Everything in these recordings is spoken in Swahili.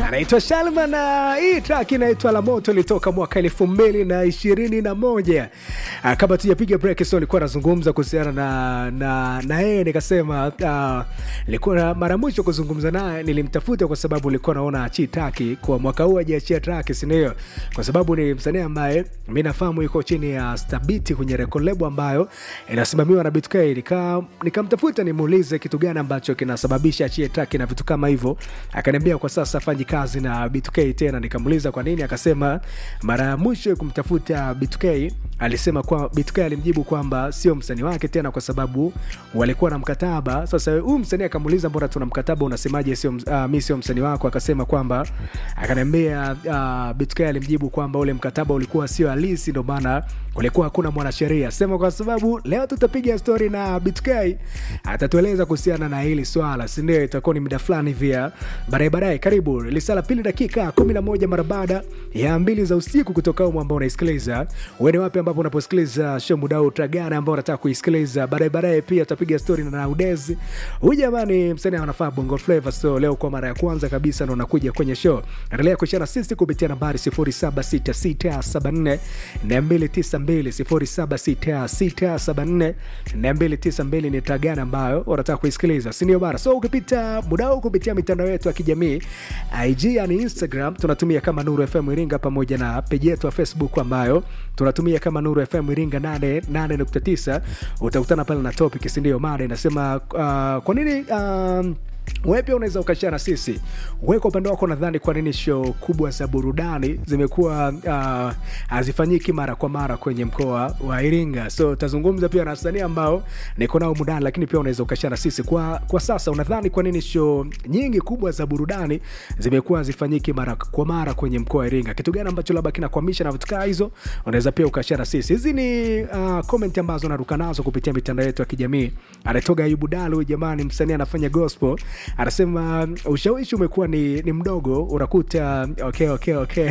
anaitwa Shalma na hii track inaitwa La Moto, ilitoka mwaka elfu mbili na ishirini na moja. Ah, Kabla tujapiga break, so nilikuwa nazungumza kuhusiana na na na yeye nikasema, ah, nilikuwa na mara ya mwisho kuzungumza naye nilimtafuta kwa sababu nilikuwa naona achii taki kwa mwaka huu ajiachia track, si ndio? Kwa sababu ni msanii ambaye mi nafahamu yuko chini ya Stabiti kwenye record label ambayo inasimamiwa na BTK. Nika nikamtafuta nimuulize kitu gani ambacho kinasababisha achie track na vitu kama hivyo, akaniambia kwa sasa fanyi kazi na B2K tena. Nikamuuliza kwa nini, akasema mara ya mwisho kumtafuta B2K alisema kwa B2K alimjibu kwamba sio msanii wake tena kwa sababu walikuwa na mkataba. Sasa huyu msanii akamuuliza, mbona tuna mkataba, unasemaje sio uh, mi sio msanii wako? Akasema kwamba akaniambia uh, B2K alimjibu kwamba ule mkataba ulikuwa sio halisi, ndio maana kulikuwa hakuna mwanasheria. Sema kwa sababu leo tutapiga story na B2K, atatueleza kuhusiana na hili swala, si ndio? Itakuwa ni muda fulani via baadaye baadaye. Karibu lisala pili dakika 11 mara baada ya mbili za usiku kutoka humo ambao unaisikiliza uende wapi ambapo unaposikiliza show muda huu tragana ambao unataka kuisikiliza baadaye baadaye. Pia tutapiga story na Naudezi. Huyu jamani msanii anafaa Bongo Flava, so leo kwa mara ya kwanza kabisa ndo nakuja kwenye show. Endelea kushana sisi kupitia nambari 076674 292 076674 ni tragana ambayo unataka kuisikiliza, si ndio bana? So ukipita muda huu kupitia mitandao yetu ya kijamii IG yani Instagram tunatumia kama Nuru FM Iringa, pamoja na peji yetu ya Facebook ambayo tunatumia kama Nuru FM Iringa 88.9. Utakutana pale na topic, si ndio? Mada inasema uh, kwa nini um, wewe pia unaweza ukashare na sisi. Wewe kwa upande wako, nadhani kwa nini show kubwa za burudani zimekuwa uh, hazifanyiki mara kwa mara kwenye mkoa wa Iringa? So tazungumza pia na wasanii ambao niko nao mudani, lakini pia unaweza ukashare na sisi kwa, kwa sasa unadhani kwa nini show nyingi kubwa za burudani zimekuwa hazifanyiki mara kwa mara kwenye mkoa wa Iringa? Kitu gani ambacho labda kinakwamisha na vitu kaa hizo? Unaweza pia ukashare na sisi. Hizi ni uh, comment ambazo naruka nazo kupitia mitandao yetu ya kijamii. Anatoka Ayubu Dalu, jamani, msanii anafanya gospel anasema ushawishi umekuwa ni, ni mdogo. Unakuta okay, okay, okay.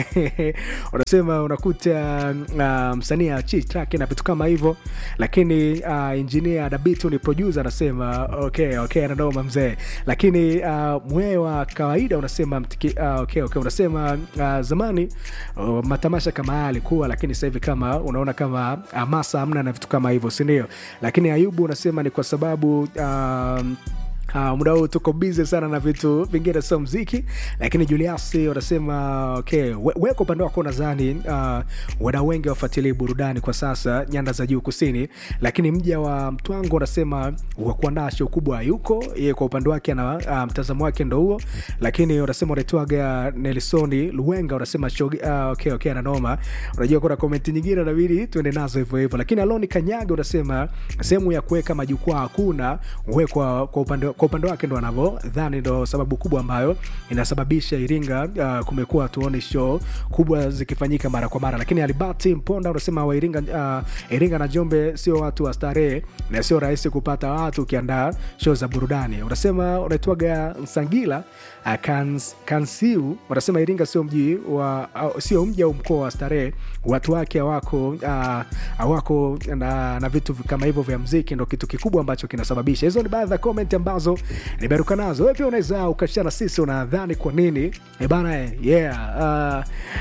unasema unakuta uh, msanii achi track na vitu kama hivyo, lakini uh, engineer Dabitu ni producer anasema okay, okay, anadoma mzee, lakini uh, mwee wa kawaida unasema mtiki, uh, okay, okay. unasema uh, zamani uh, matamasha kama haya alikuwa, lakini sasa hivi kama unaona kama hamasa hamna na vitu kama hivyo, si ndio? Lakini Ayubu unasema ni kwa sababu uh, Uh, muda huu tuko busy sana na vitu vingine sio mziki, lakini Juliasi wanasema okay, we, we kwa upande wako nadhani uh, wadau wengi wafuatilie burudani kwa sasa nyanda za juu kusini, lakini mja wa Mtwango wanasema wa kuandaa show kubwa hayuko yeye, kwa upande wake ana uh, mtazamo wake ndo huo, lakini wanasema wanaitwaga Nelsoni Luwenga wanasema show uh, okay, okay, ananoma. Unajua kuna komenti nyingine inabidi tuende nazo hivyo hivyo, lakini Aloni Kanyaga unasema sehemu ya kuweka majukwaa hakuna, we kwa, kwa upande kwa upande wake ndo anavyodhani ndo sababu kubwa ambayo inasababisha Iringa uh, kumekuwa tuone show kubwa zikifanyika mara kwa mara. Lakini Alibati Mponda unasema wa Iringa, uh, Iringa na Njombe sio watu wa starehe na sio rahisi kupata watu ukiandaa show za burudani. Unasema unaitwaga Nsangila uh, kans, Kansiu unasema Iringa sio mji wa uh, sio mji au mkoa wa starehe, watu wake hawako uh, hawako na, na vitu kama hivyo vya mziki, ndo kitu kikubwa ambacho kinasababisha. Hizo ni baadhi ya comment ambazo nimeruka nazo. Wewe pia unaweza ukashana sisi, unadhani kwa nini e bana eh, yeah uh,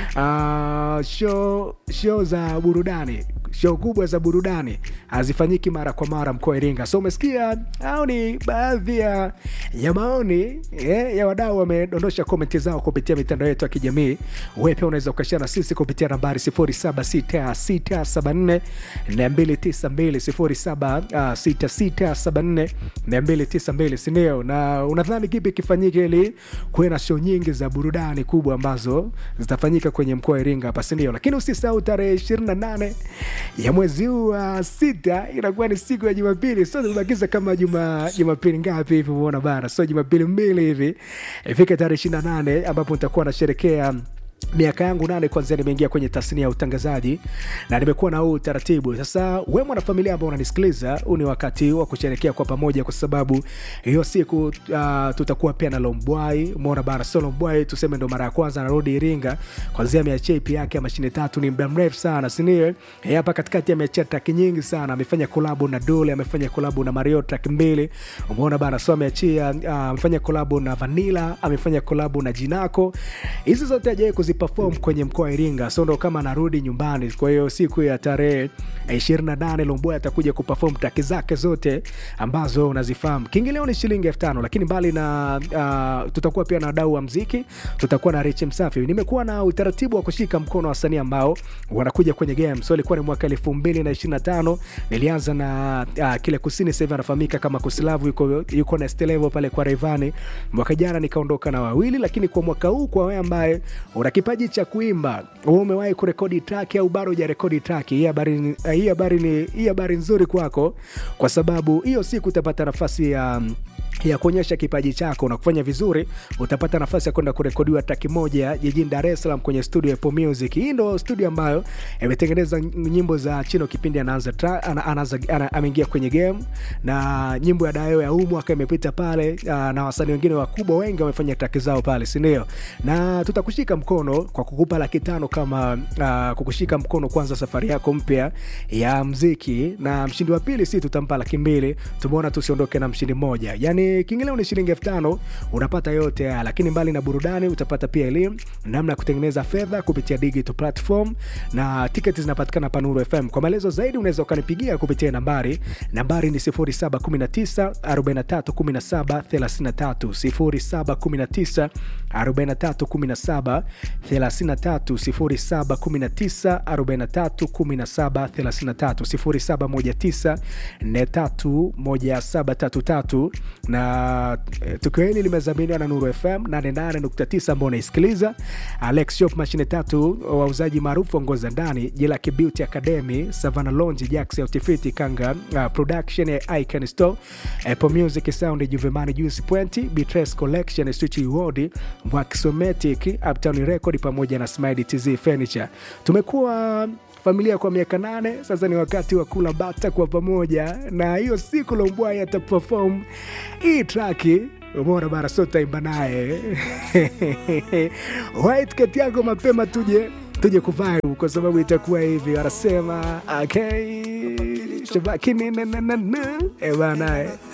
uh, show, show za burudani show kubwa za burudani hazifanyiki mara kwa mara mkoa wa Iringa. So umesikia, au ni baadhi ya, ya maoni yeah, ya wadau wamedondosha komenti zao kupitia mitandao yetu ya kijamii. Wewe pia unaweza ukashare na sisi kupitia nambari 076674 292 076674 292, si ndio? Na unadhani kipi kifanyike ili kuwe na show nyingi za burudani kubwa ambazo zitafanyika kwenye mkoa wa Iringa hapa, si ndio? Lakini usisahau tarehe 28 ya mwezi huu wa sita inakuwa ni siku ya Jumapili. So tumebakiza kama juma Jumapili ngapi hivi, umeona bana? So Jumapili mbili hivi ifike tarehe ishirini na nane ambapo nitakuwa nasherekea miaka yangu nane kwanzia nimeingia kwenye tasnia ya utangazaji na nimekuwa na huu utaratibu sasa we mwanafamilia ambao unanisikiliza huu ni wakati wa kusherekea kwa pamoja kwa sababu hiyo siku uh, tutakuwa pia na lombwai umeona bana sio lombwai tuseme ndo mara ya kwanza anarudi iringa kwanzia ameachia ipi yake ya mashine tatu ni muda mrefu sana sindio Eh, hapa katikati ameachia traki nyingi sana amefanya kolabu na dole amefanya kolabu na mario traki mbili umeona bana so ameachia uh, amefanya kolabu na vanila amefanya kolabu na jinako hizi zote ajawai kuziperform kwenye mkoa wa iringa so ndo kama anarudi nyumbani kwa hiyo siku ya tarehe 28 lomboy atakuja kuperform traki zake zote ambazo unazifahamu kiingilio ni shilingi elfu tano lakini mbali na uh, tutakuwa pia na wadau wa mziki tutakuwa na rich msafi nimekuwa na utaratibu wa kushika mkono wasanii ambao wanakuja kwenye game so ilikuwa ni mwaka elfu mbili na ishiri na tano nilianza na uh, kile kusini sahivi anafahamika kama kusilavu yuko, yuko na stelevo pale kwa reivani mwaka jana nikaondoka na wawili lakini kwa mwaka huu kwa wewe ambaye una kipaji cha kuimba wewe umewahi kurekodi track au bado hujarekodi track hii habari ni- hii habari ni hii habari nzuri kwako kwa sababu hiyo siku utapata nafasi ya um, ya kuonyesha kipaji chako na kufanya vizuri utapata nafasi ya kwenda kurekodiwa traki moja jijini dar es salaam kwenye studio ya Apple music hii ndo studio ambayo imetengeneza nyimbo za chino kipindi anaanza tra- ana, anaanza ana, ameingia kwenye game na nyimbo ya dayo ya huu mwaka imepita pale uh, na wasanii wengine wakubwa wengi wamefanya traki zao pale sindio na tutakushika mkono kwa kukupa laki tano kama uh, kukushika mkono kwanza safari yako mpya ya mziki na mshindi wa pili si tutampa laki mbili tumeona tusiondoke na mshindi mmoja yani kiingilio ni shilingi elfu tano unapata yote haya lakini mbali na burudani utapata pia elimu namna ya kutengeneza fedha kupitia digital platform na tiketi zinapatikana panuru fm kwa maelezo zaidi unaweza ukanipigia kupitia nambari nambari ni 0719 43 17 33 0719 43 17 33 0719 43 17 33 0719 431733 na eh, tukio hili limezaminiwa na nuru fm 88.9 ambao unaisikiliza alex shop mashine tatu wauzaji maarufu ongoza ndani jelaki beauty academy savana lonji jax autifiti kanga uh, production ya icon store apple music sound juvemani juice point bitres collection switch ward mwakisomatic uptown record pamoja na smile tz furniture tumekuwa familia kwa miaka nane sasa ni wakati wa kula bata kwa pamoja na hiyo siku lombwai ataperform hii traki umeona bara so taimba naye waitketi yako mapema tuje tuje kuvaa kwa sababu itakuwa hivi wanasema okay shabaki ni na na na na eh bana eh.